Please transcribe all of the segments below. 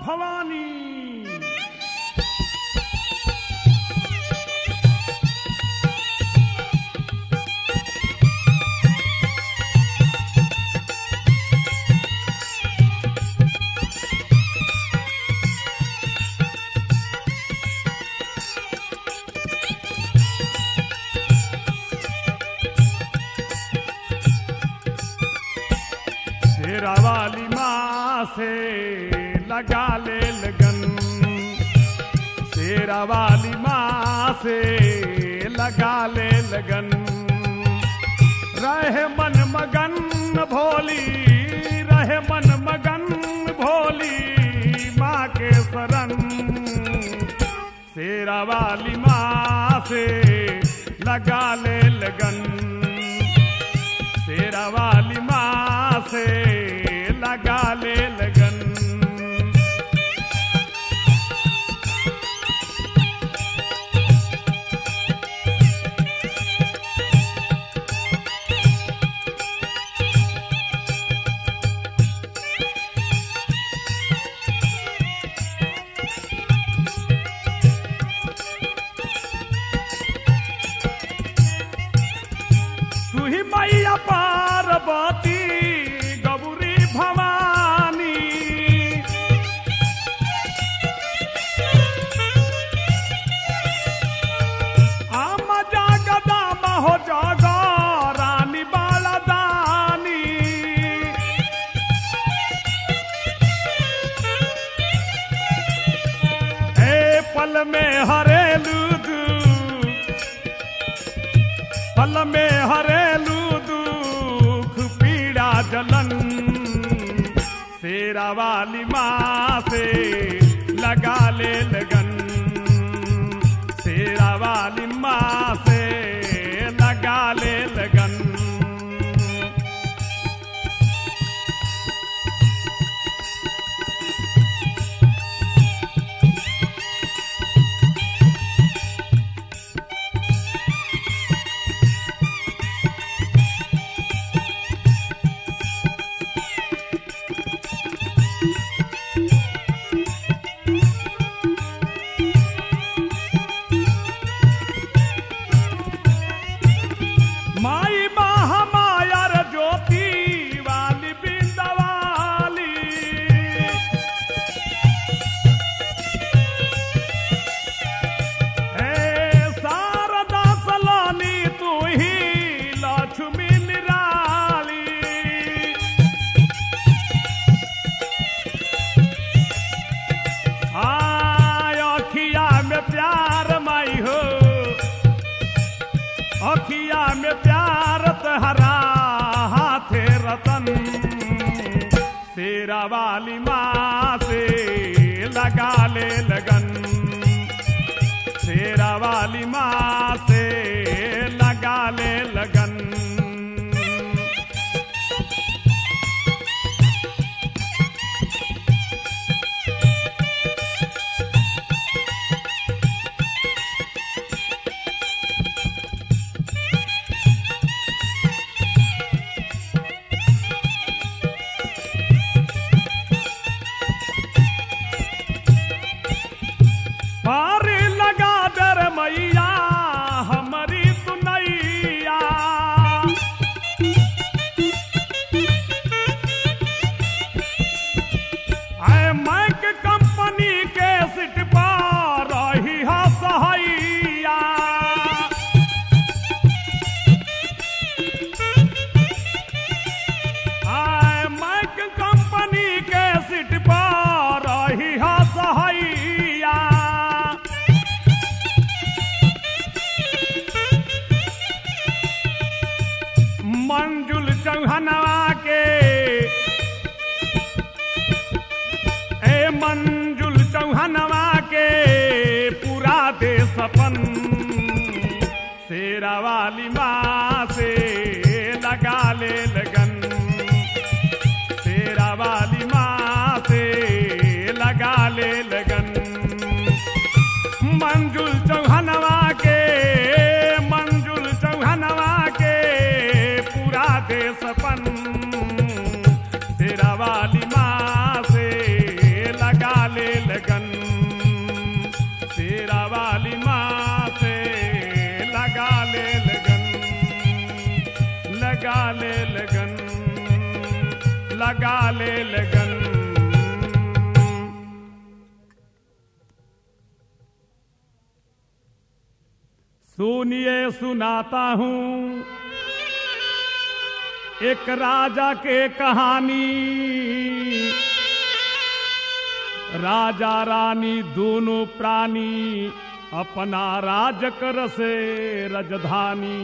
भवानी शेरा वाली माँ से लगा ले लगन शेरा वाली माँ से लगा ले लगन रहे मन मगन भोली रहे मन मगन भोली माँ के शरण शेरा वाली माँ से लगा ले लगन शेरा वाली माँ से लगा ले लगन तू ही मैया पार्वती गौरी भवानी आम जागदा महो जाग रानी बाला दानी ए पल में हरेलू दू पल में हरेलू दुख पीड़ा जलन शेरा वाली माँ से लगा ले लगन शेरा वाली माँ से लगा ले लगन माई महामायर ज्योति वाली बिंदवाली हे शारदा सलानी तू ही लक्ष्मी निराली आय अखिया में प्यार माई हो अखिया में प्यार तहरा हाथे रतन शेरा वाली माँ से लगा ले लगन शेरा वाली माँ से लगा ले लगन पार लगा दर मैया हमारी सुनैया आए मैक कंपनी के सिट पर रही है सहैया आए मैक कंपनी के सिट पर रही है सहैया मंजुल चौहनवा के ए मंजुल चौहनवा के पूरा दे सपन शेरा वाली माँ से लगा ले लगन शेरा वाली माँ से लगा ले लगन मंजुल चौहनवा के मंजुल चौहनवा के पूरा दे सपन तेरा वाली माँ से लगा ले लगा ले लगन सुनिए सुनाता हूं एक राजा के कहानी राजा रानी दोनों प्राणी अपना राज कर से रजधानी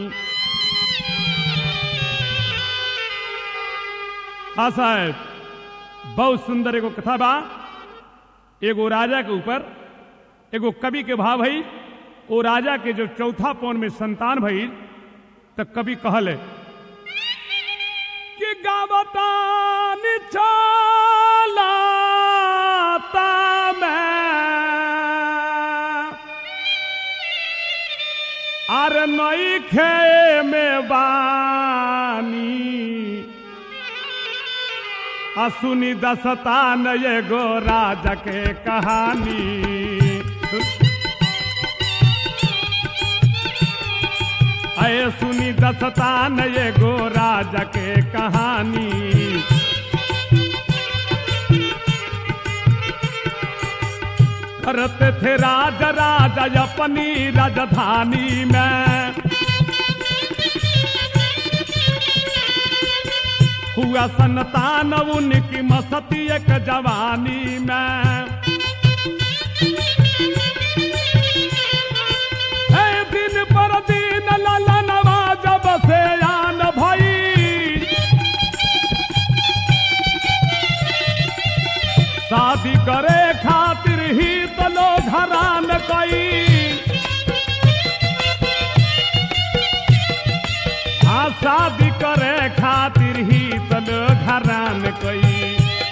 हाँ साहब बहुत सुंदर एगो कथा बा एगो राजा के ऊपर एगो कवि के भाव भई ओ राजा के जो चौथा पौन में संतान भई तो कवि कहले कि गावतान चलाता मैं आर नई खे में बानी आ सुनी दसतान एगो राजा के कहानी अये सुनी दसतान एगो राजा के कहानी करते थे राजा राजा अपनी राजधानी में हुआ संतान उनकी मसती एक जवानी में हे दिन पर दिन ललनवा जब से आन भई शादी करे खातिर ही तो लोग हरान कई हाँ शादी करे खातिर ही तो लोग हरान कई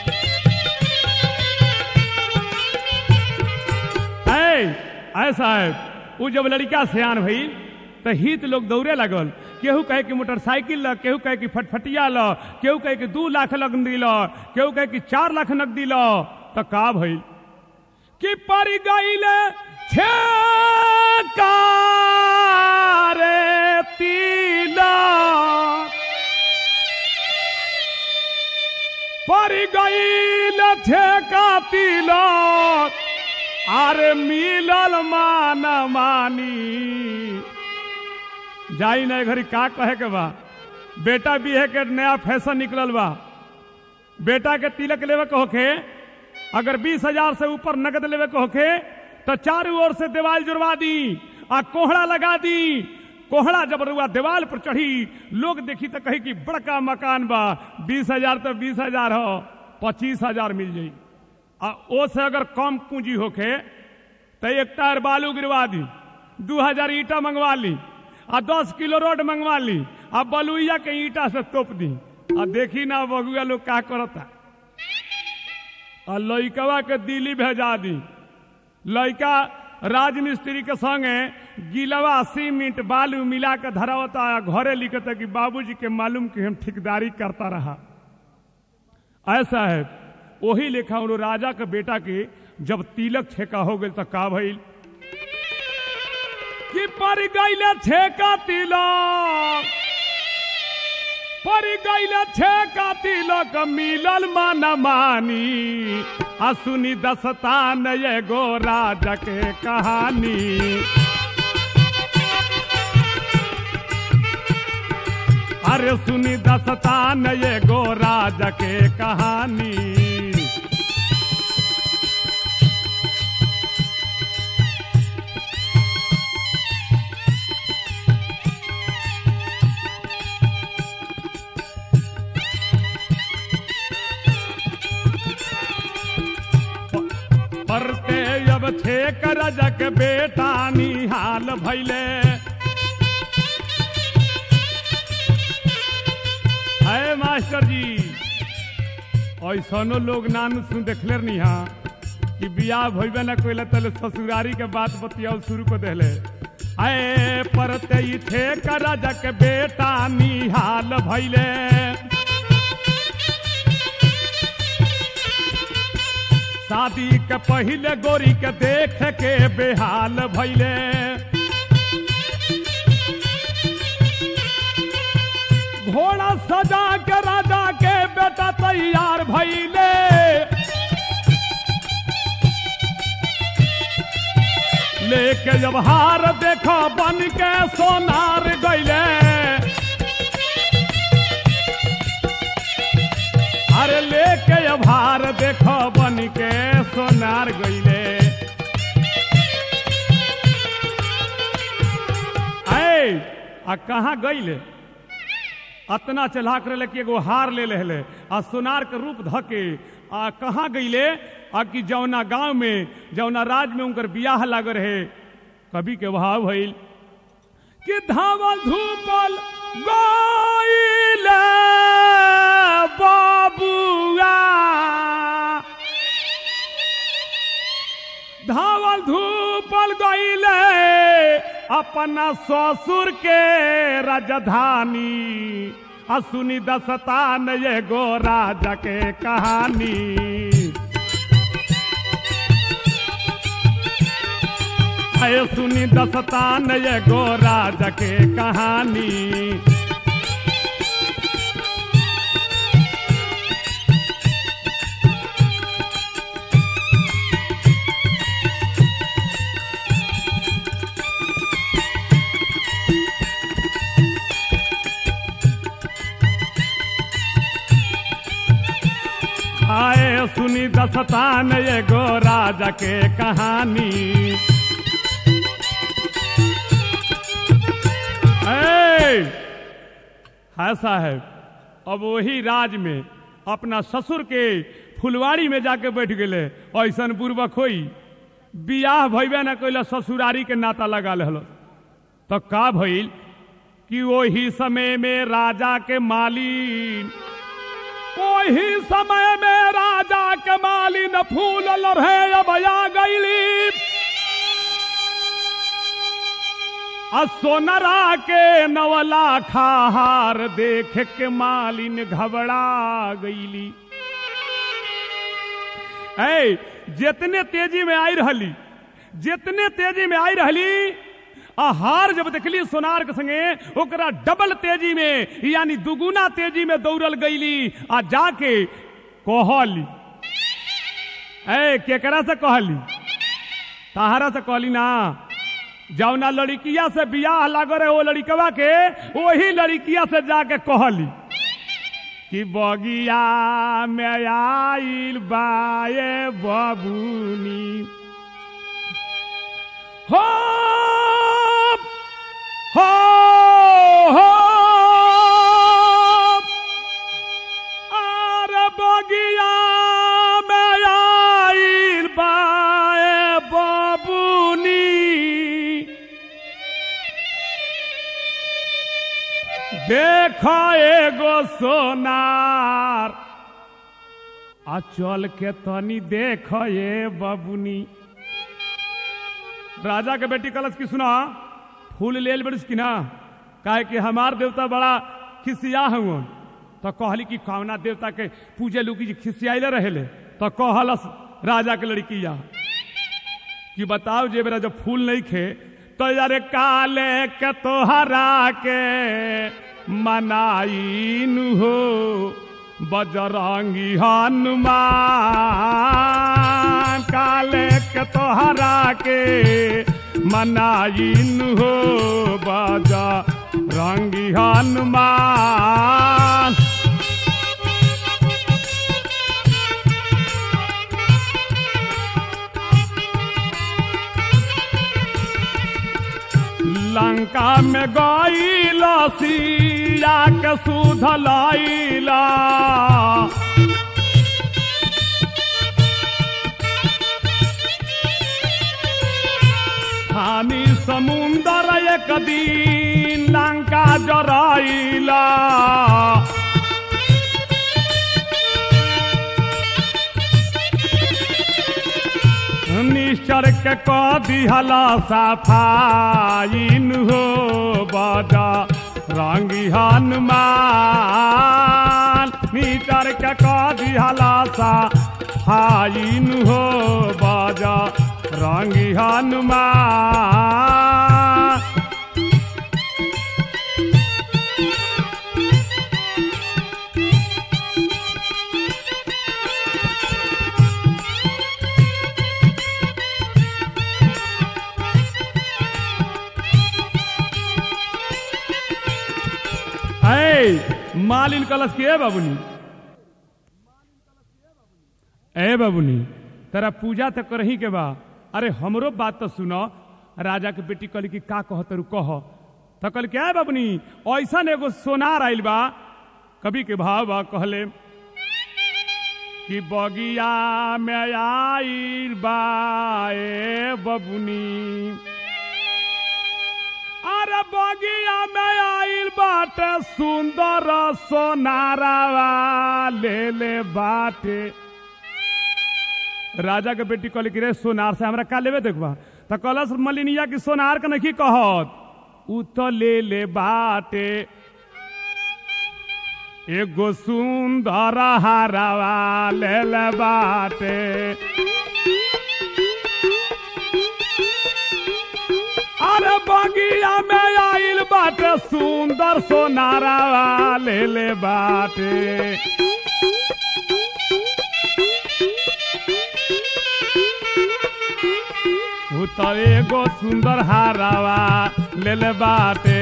ऐ ऐसा है वो जब लड़का सियान भई तो हित लोग दौड़े लगल केहू कहे कि मोटरसाइकिल ल केहू कहे कि फटफटिया ल केहू कहे कि दू लाख नकदी ल केहू कहे कि चार लाख नकदी ल तो का भइल कि पड़ गईले छे कारे तिला पड़ गईल छे का तिलक अरे मिलल मान मानी जाई ना घड़ी का कहे के बा बेटा बिहे के नया फैशन निकलल बा बेटा के तिलक लेवे के होखे अगर बीस हजार से ऊपर नगद लेवे के होखे तो चारों ओर से दीवाल जुड़वा दी आ कोहड़ा लगा दी कोहड़ा जब रुआ दीवाल पर चढ़ी लोग देखी तो कही कि बड़का मकान बा बीस हजार तो बीस हजार हो पच्चीस हजार मिल जाई आ ओ से अगर कम पूंजी होखे तो एक टायर बालू गिरवा दी दू हजार ईटा मंगवा ली आ दस किलो रोड मंगवा ली आ बलुइया के ईटा से तोप दी आ देखी ना बगुआ लोग का करता आ लइकवा के दिल्ली भेजा दी लइका राजमिस्त्री के संगे गिलवा सीमेंट बालू मिला के धरावता आ घरे लिखता कि बाबूजी के मालूम कि हम ठेकेदारी करता रहा ऐसा है वही लेखा उन राजा के बेटा के जब तिलक छेका हो गई तो का भइल कि पर गईले छेका तिलक पर गईले छेका तिलक मिलल मन मानी आ सुनी दस्तान एगो राजा के कहानी अरे सुनी दस्तान एगो राजा के कहानी परते अब थे करजक बेटा निहाल भैले है मास्टर जी ऐसनो लोग नान सुन देखले नहीं हाँ कि बियाह भइबे ना कोई तले ससुरारी के बात बतियाओ शुरू कर देले आए परते ही थे करजक बेटा निहाल भैले शादी के पहले गोरी के देख के बेहाल भैले घोड़ा सजा के राजा के बेटा तैयार भइले लेके जब हार देखो बन के सोनार गईले अरे लेके जब हार देखो बन के सोनार गईले ऐ आ कहाँ गईले अतना चला कर ले कि एगो हार ले लेले आ सोनार के रूप धके आ कहाँ गईले आ कि जौना गांव में जौना राज में उनकर बियाह लाग रहे कवि के भाव भइल कि धावल धूपल गईले बाबुआ धावल धूपल गईले अपना ससुर के राजधानी आ सुनी दस्तान एगो राजा के कहानी आए सुनी दस्तान एगो राजा के कहानी आए सुनी दस्तान एगो राजा के कहानी ऐ, है साहब अब वही राज में अपना ससुर के फुलवाड़ी में जाके बैठ गए ऐसन पूर्वक होई बियाह भइबे न कैला ससुरारी के नाता लगा लेलो तो का भइल कि वही समय में राजा के मालिन वही समय में राजा के मालिन फूल लड़े अब आ गईली आ सोनरा के नवला खाहार देख के मालिन घबरा गईली ऐ जितने तेजी में आई रहली जितने तेजी में आई रहली आ हार जब देखली सोनार के संगे ओकरा डबल तेजी में यानी दुगुना तेजी में दौड़ल गईली आ जाके कहली ऐ केकरा से कहली तहारा से कहली ना जौना लड़किया से बियाह लाग रहे वो लड़कवा के वही लड़किया से जाके कहली कि बगिया में आइल बाए बबुनी हो हो हो अरे बगिया में आइल बाए बबुनी देख एगो सोनार आ चल के तनी देख ये बबुनी राजा के बेटी कलश की सुना फूल लेल बड़िस की ना काहे कि हमार देवता बड़ा खिसिया हुआ तो कहली कि कौना देवता के पूजे लुकी जी खिसियाइले रहेले तो कहलस राजा के लड़किया कि बताओ जे मेरा जब फूल नहीं खे तो यार काले के तोहरा के मनाइन हो बजरंगी हनुमान काले के तोहरा के मनाइन हो बजरंगी हनुमान लंका में गईला सिया के सुध लैला हानि समुंदर एक दिन लंका जराइला निश्चर के क दिहला सफाइन हो बजा रंगी हनुमान निश्चर के क दिहला सफाइन हो बजा रंगी हनुमान ए मालिन कलश की ए बाबुनी ए बाबुनी तेरा पूजा तो करही के बा अरे हमरो बात तो सुनो राजा के बेटी कहली कि का कह तरू कह तो कहल क्या है बाबुनी ऐसा एगो सोनार आइल बा कभी के भाव बा कहले कि बगिया में आइल बा ए बबुनी अरे बगिया में आइल बाटे सुंदर सोनारावा ले ले बाटे राजा के बेटी कहली कि रे सोनार से हमरा का लेवे देखबा त कलश मलिनिया की सोनार के नहीं कहत उ तो ले ले बाटे एगो सुंदर हारावा ले ले बाटे अरे बगिया में आइल बाटे सुंदर सोनारावा ले ले बाटे उ तो एगो सुंदर हारावा ले ले बाटे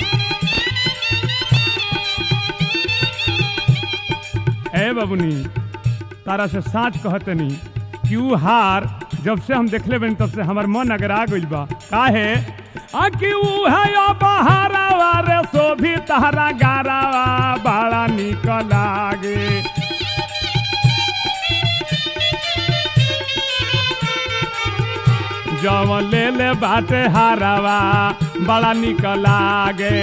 ए बबुनी तारा से साँच कहतनी कि ऊ हार जब से हम देखले बनी तब से हमार मन अगर आ गइल बा काहे आ कि ऊ है यो बहारावा रे शोभी तारा गारावा बड़ा निक लागे जब ले ले बाटे हारावा बड़ा निक लागे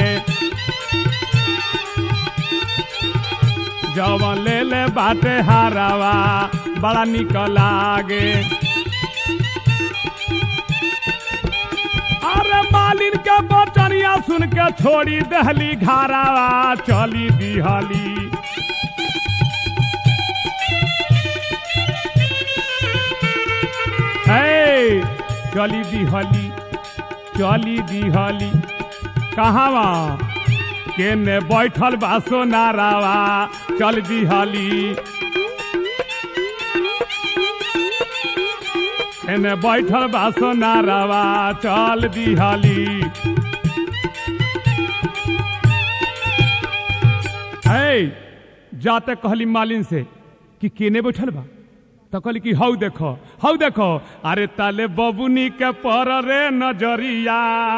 जब ले ले बाटे हारावा बड़ा निक लागे अरे मालिन के बचनिया सुन के छोड़ी दहली घारावा चली दिहली हे चली दिहली चली दिहली कहावा केने बैठल बा सोनारावा चल दिहली केने बैठल बा सोनारावा चल दिहली है जाते कहली मालिन से कि केने बैठल बा तो कहली कि हौ देखो हौ देखो अरे ताले बबुनी के पर रे नजरिया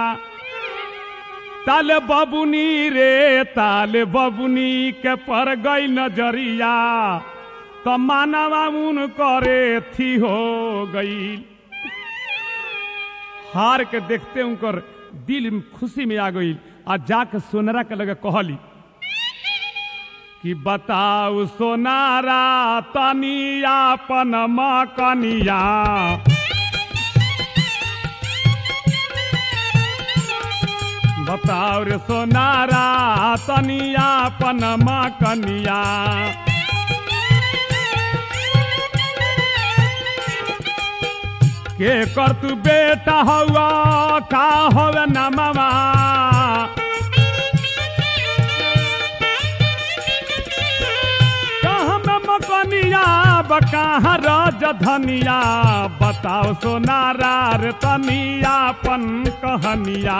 ताले बबुनी रे ताले बबुनी के पर गई नजरिया तो मानवा उन करे थी हो गई हार के देखते उनकर दिल में खुशी में आ गई आ जाके सोनरा के लगे कहली कि बताऊ सोनारा तनिया अपन मकनिया बताओ रे सोनारा तनिया अपन मकनिया के कर तू बेटा हुआ का होवे नमवा कहाँ में मकनिया बकहाँ रज धनिया बताओ सोनारा रे तनिया अपन कहनिया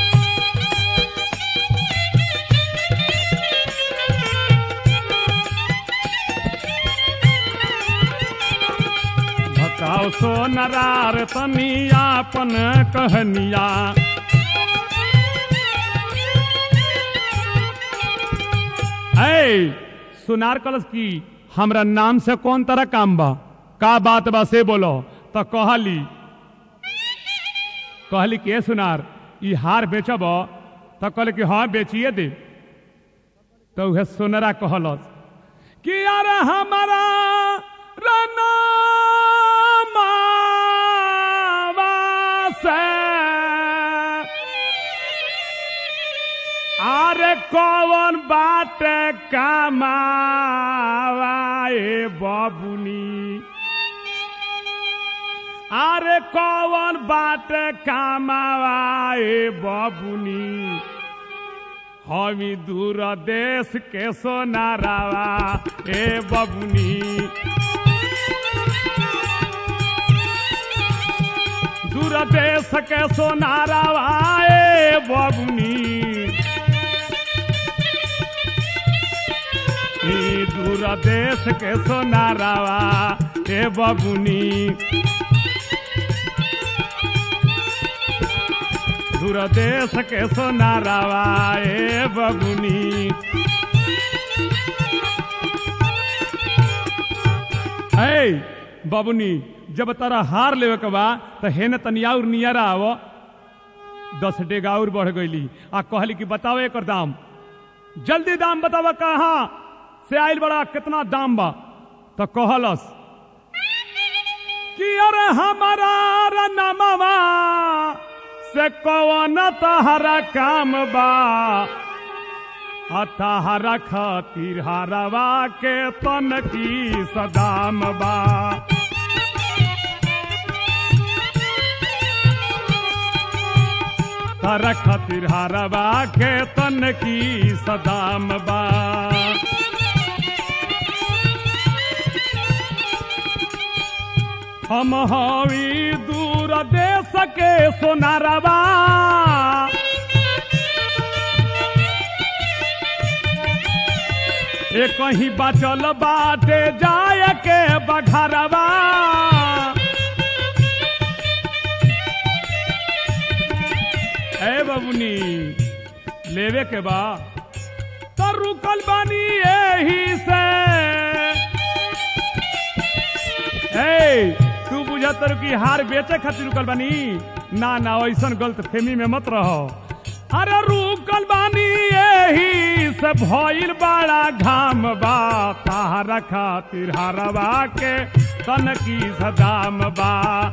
बताओ सोनारा रे तनिया अपन कहनिया ऐ सुनार कलश की हमरा नाम से कौन तरह काम बा का बात बा से बोलो तो कहली कहली के सुनार ई हार बेचब तो कहले कि हाँ बेचिए दे तो उहे सोनरा कहलस कि यार हमारा रनामावा से अरे कौन बात कमावाए बबुनी अरे कौन बात कमावाए बबुनी हमी दूर देश के सोनारावा ए बबुनी दूर देश के सोनारावा ए बबुनी दूर देश के सोनारावा ए बबुनी दूर देश के सोनारावा ए बबुनी ऐ बबुनी जब तारा हार लेवे के बा तो हेने तनिया और नियरा आवो दस डेगा और बढ़ गईली आ कहली कि बताओ एकर दाम जल्दी दाम बतावा कहाँ से आइल बड़ा कितना दाम बा तो कहलस कि अरे हमारा रनमवा से कौन तहरा काम बा अतहरा खातिर हरवा के तन की सदाम बा तर खातिर हरवा के तन की सदाम बा हम हवी दूर देश के सोनारवा ए कहीं बचल बाटे जाय के बघरवा ए बबुनी लेवे के बा तो रुकल बानी एही से ए तू बुझतर कि हार बेचे खातिर रुकल बानी ना ना ऐसन गलत फेमी में मत रहो अरे रुकल बानी एही से भइल बड़ा घाम बा ताहरा खातिर हरवा के तन की सदाम बा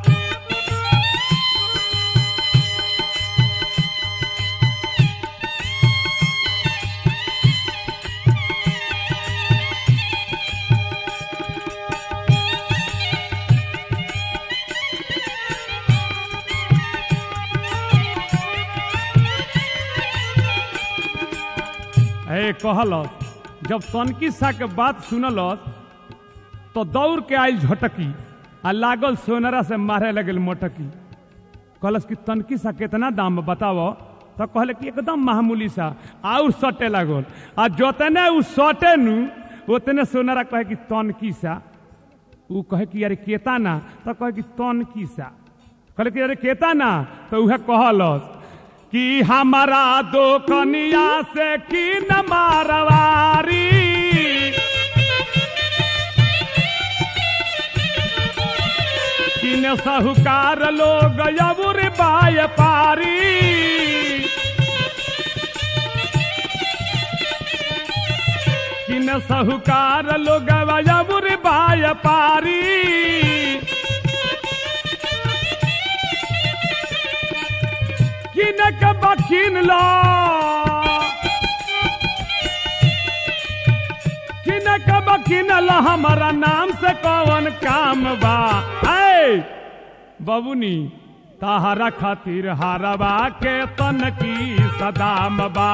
ए कहलस जब तनकी सा के बात सुनलस तो दौड़ के आयल झटकी आ लागल सोनरा से मारे लगल मोटकी कहलस कि तनकी सा कितना दाम बताओ तो कहले कि एकदम मामूली सा और सटे लागल आ जोतने उ सटे नु उतने सोनरा कहे कि तनकी सा उ कहे कि अरे केता ना तो कहे कि तनकी सा कहले कि अरे केता ना तो उहे कहलस कि हमारा दो कनिया से की न मारवारी किन साहूकार लोग यबुर बाय पारी किन साहूकार लोग यबुर बाय पारी किनक बकिन लो किनक बकिन लो हमारा नाम से कौन काम बा ऐ बबुनी ताहरा खातिर हारवा के तन की सदाम बा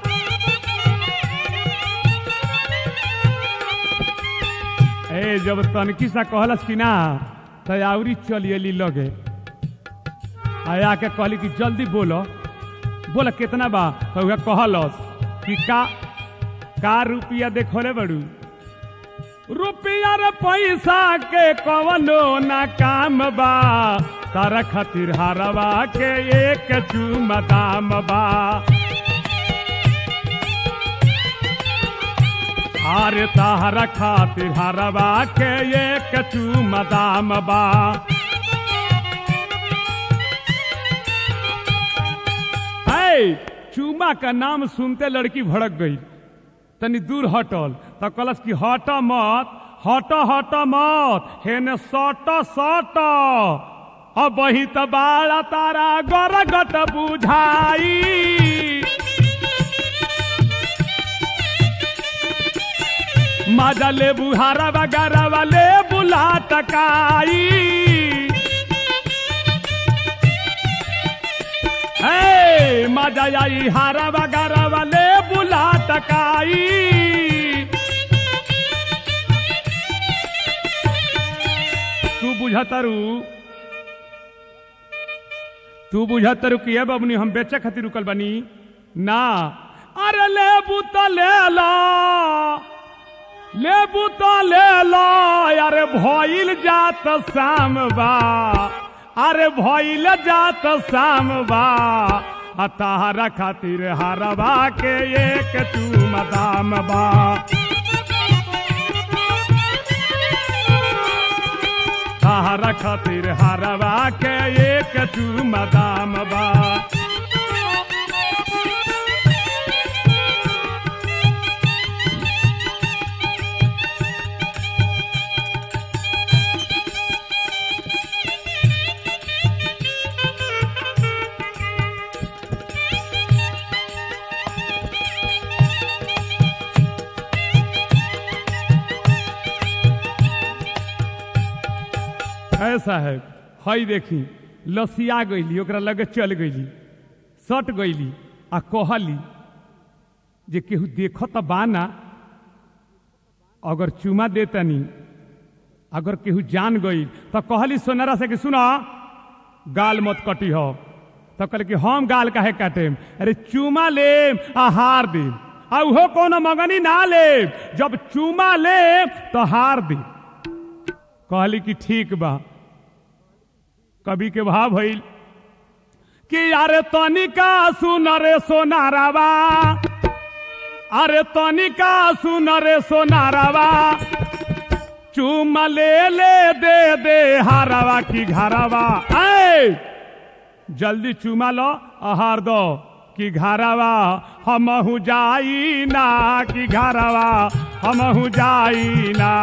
ए जब तनकी सा कहलस कि ना तयावरी चलियली लगे आया के कहली कि जल्दी बोलो बोला कितना बा तो उहे कहलस कि का का रुपया देखोले बड़ू रुपया रे पैसा के कवनो ना काम बा तारा खातिर हारवा के एक चूमा दाम बा आरे तारा खातिर हारवा के एक चूमा दाम बा है चूमा का नाम सुनते लड़की भड़क गई तनी दूर हटल तो कलस की हट मत हट हट मत हेने सट सट अब वही तो बाड़ा तारा गरगट बुझाई मजा ले बुहारा वगैरह वाले बुला टकाई हे मजा आई हारा वगैरह वाले बुला टकाई तू बुझतरू तू बुझतरू कि अब बबनी हम बेचे खातिर रुकल बनी ना अरे ले तो ले ला लेबू तो ले लो अरे भइल जात शाम बा अरे भइल जात शाम बा आ ताहरा खातिर हरवा के एक चूम दाम बा ताहरा खातिर हरवा के एक चूम दाम बा ऐसा है हई देखी लसिया गईली ओकरा लगे चल गईली सट गईली आ कहली जे केहू देख त बाना अगर चुमा देतनी अगर केहू जान गई तो कहली सोनारा से कि सुना गाल मत कटी हो तो कहले कि हम गाल काहे काटेम अरे चुमा ले आ हार दे आ उहो कोनो मगनी ना ले जब चुमा ले तो हार दे कहली कि ठीक बा कवि के भाव भइल कि अरे तनिका सुन रे सोनारावा अरे तनिका सुन रे सोनारावा चुम ले ले दे दे हारावा की घरावा ऐ जल्दी चुमा लो आहार दो कि घरावा हमहू जाई ना कि घरावा हमहू जाई ना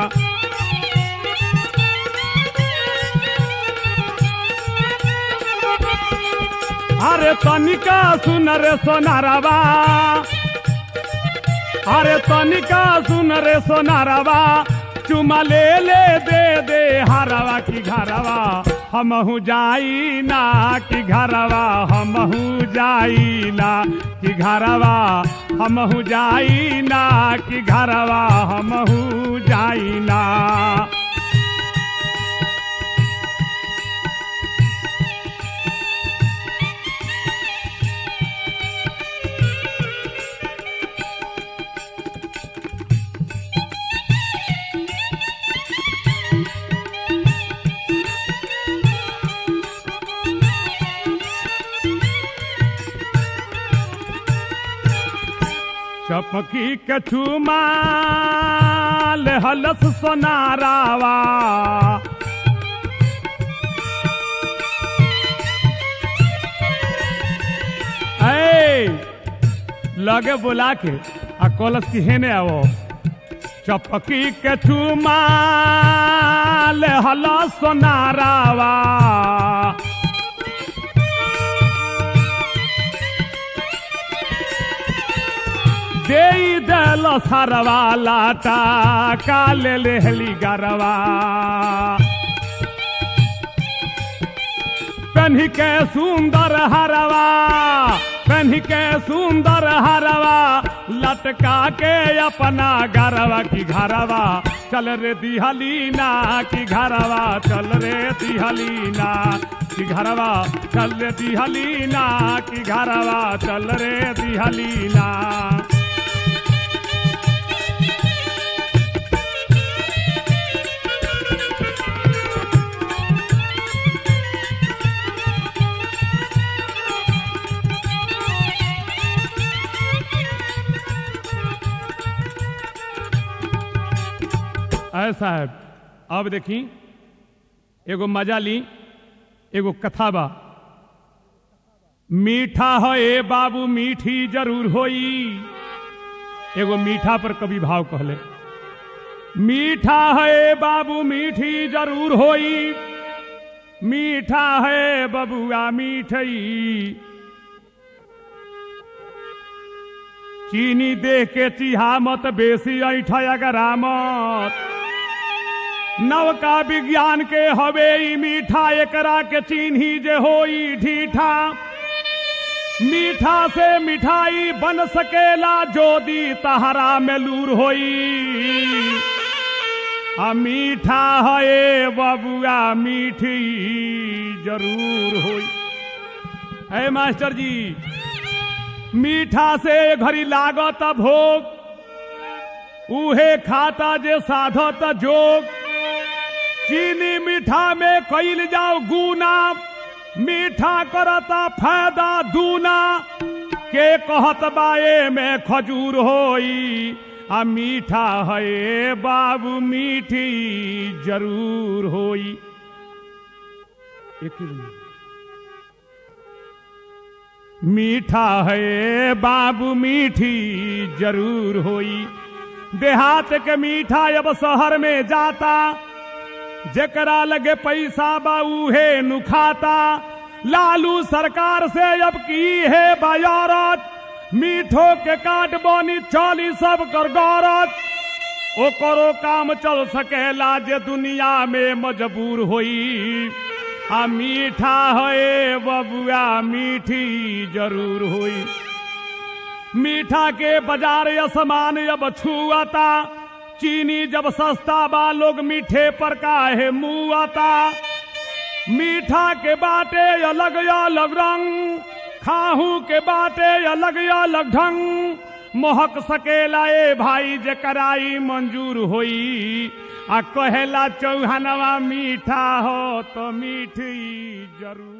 अरे तनिका सुन रे सोनारावा अरे तनिका सुन रे सोनारावा चुमा ले ले दे दे हरवा की घरवा हमहू जाई ना कि घरवा हमहू जाई ना कि घरवा हमहू जाई ना कि घरवा हमहू जाई ना चपकी कछु माल हलस सोनारावा ऐ लगे बुला के आ कलस की हेने आवो चपकी कछु माल हलस सोनारावा दे दल सरवा लाटा काल लेहली गरवा पहनी के सुंदर हरवा पहनी के सुंदर हरवा लटका के अपना गरवा की घरवा चल रे दिहलीना की घरवा चल रे दिहलीना की घरवा चल रे दिहलीना की घरवा चल रे दिहलीना ऐसा है अब देखी एगो मजा ली एगो कथा बा मीठा है ए बाबू मीठी जरूर होई एगो मीठा पर कभी भाव कहले मीठा है ए बाबू मीठी जरूर होई मीठा है बबुआ मीठई चीनी देख के चिहा मत बेसी ऐठा अगरा मत नवका विज्ञान के हवे ई मीठा एकरा के चिन्ही जे होई ढीठा मीठा से मिठाई बन सकेला जोदी तहरा में लूर होई आ मीठा है बबुआ मीठी जरूर होई है मास्टर जी मीठा से घड़ी लागत भोग उहे खाता जे साधत जोग चीनी मीठा में कैल जाओ गुना मीठा करता फायदा दूना के कहत बाए में खजूर होई आ मीठा है बाबू मीठी जरूर होई एक ही मिनट। मीठा है बाबू मीठी जरूर होई देहात के मीठा अब शहर में जाता जेकरा लगे पैसा बा उहे नुखाता लालू सरकार से अब की है बाजारत मीठो के काट बनी चली सब कर गौरत ओकरो काम चल सकेला जे दुनिया में मजबूर होई आ मीठा है बबुआ मीठी जरूर होई मीठा के बाजार असमान अब छुआता चीनी जब सस्ता बा लोग मीठे पर काहे मुआता मीठा के बाटे अलग अलग रंग खाहू के बाटे अलग अलग ढंग मोहक सकेला ए भाई जे कराई मंजूर होई आ कहेला चौहानवा मीठा हो तो मीठी जरूर